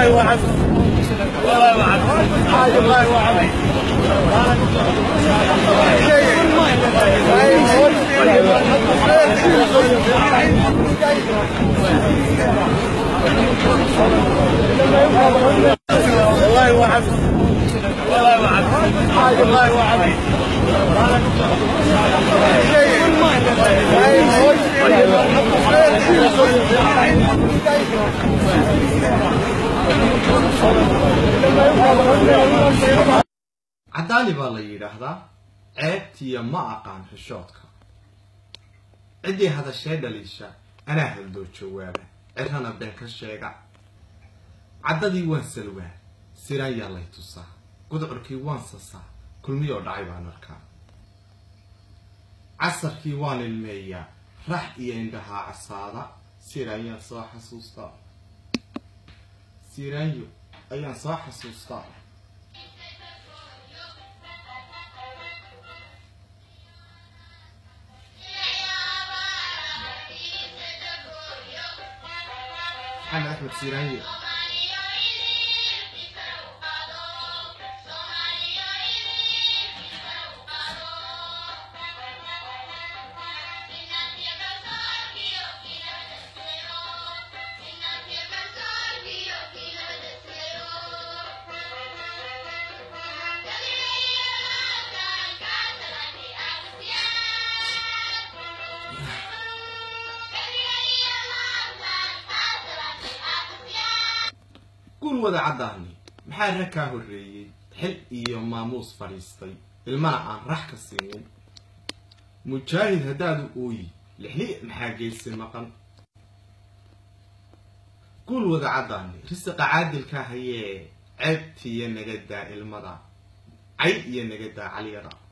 والله وعد والله وعد والله وعد والله وعد والله وعد والله وعد caddaani baa la yidhaahdaa ceebtiya ma aqaan xishoodka ciddii hadashee dhaliisha anaa haldoo jawaaba cirana been ka sheega caddadii waan salwaa siraan yaa lay tusaa gudcurkii waan sasaa kulmiyoo dhacay baan arkaa casarkii waan ilmeeyaa rax iyo indhahaa casaada siraanyaan soo xasuustaa siraanyo ayaan soo xasuustaa maxamed axmed siraanyo guul wada caddaani maxaa rag kaa horreeyey xil iyo maamuus fadhiistay ilmana aan rax ka siinin mujaahid haddaadu ooyi lixli maxaa geysi maqan guul wada caddaani risiqa caadilka hayee ceebtiiyo nagadaa ilmada cay iyo nagadaa caliyada